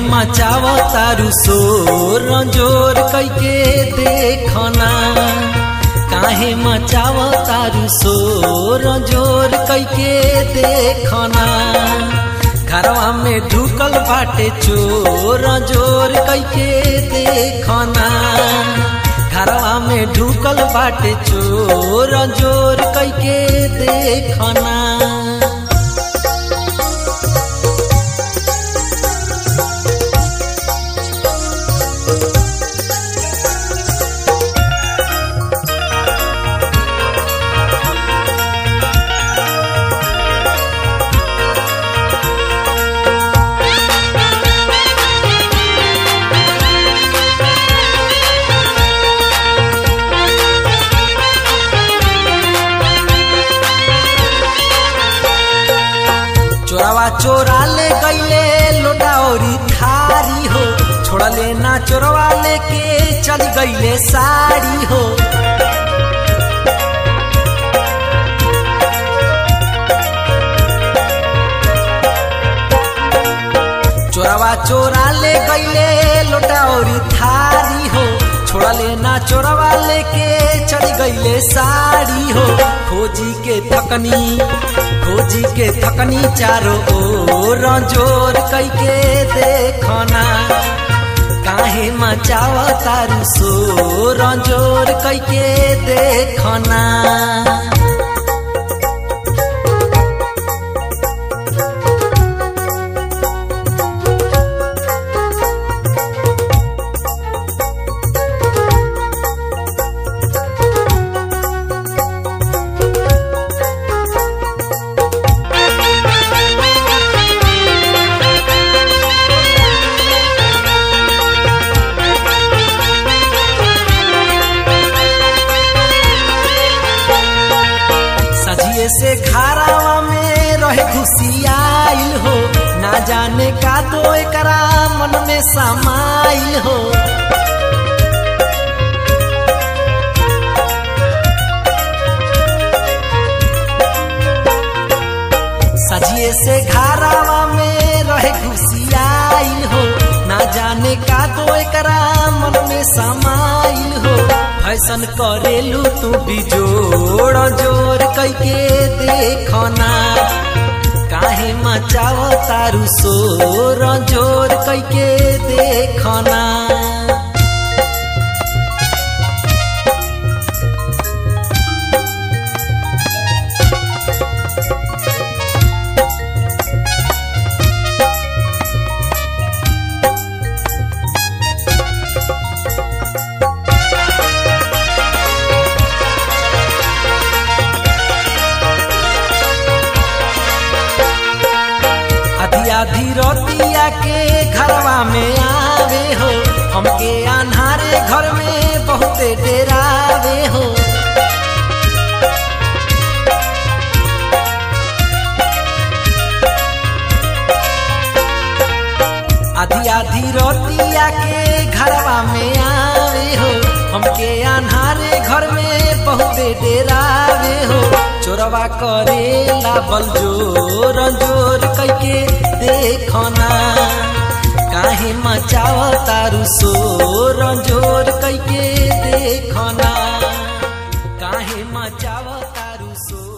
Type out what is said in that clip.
मचाव तारू शोर जोर कैके देखना काहे मचाव तारू शोर जोर कैके देखना घरवा में ढुकल बाटे चोर जोर कैके देखना घरवा में ढुकल बाटे चोर जोर कैके देखना चोरावा चोरा ले गईले लोटाओरी थारी हो छोड़ले ना चोरवा लेके चल गईले साड़ी हो चोरावा चोरा ले गईले लोटाओरी थारी हो छोड़ले ना चोरवा लेके चढ़ गईले साड़ी हो खोजी के थकनी खोजी के थकनी चारो ओर जोर कैके देखना काहे मचाव तारू सोर जोर कैके देखना सजिए से घरावा में रहे घुसियाइल हो ना जाने का तो एकरा मन में समाइल हो सजिए से घरावा में रहे घुसियाइल हो ना जाने का तो एकरा मन में समाइल हो फैशन करेलू तू भी जोड़ जोर कैके देखना काहे मचाव तारू सोर जोर कैके देखना आधी आधी रोटिया के घरवा में आवे हो हमके अनहारे घर में बहुते डेरावे हो आधी आधी रोटिया के घरवा में आवे हो हमके अनहारे घर में बहुते डेरावे हो चोरवा करेला बल जोर जोर कैके देखना काहे मचाव तारू सोर जोर कैके देखना काहे मचाव तारू सोर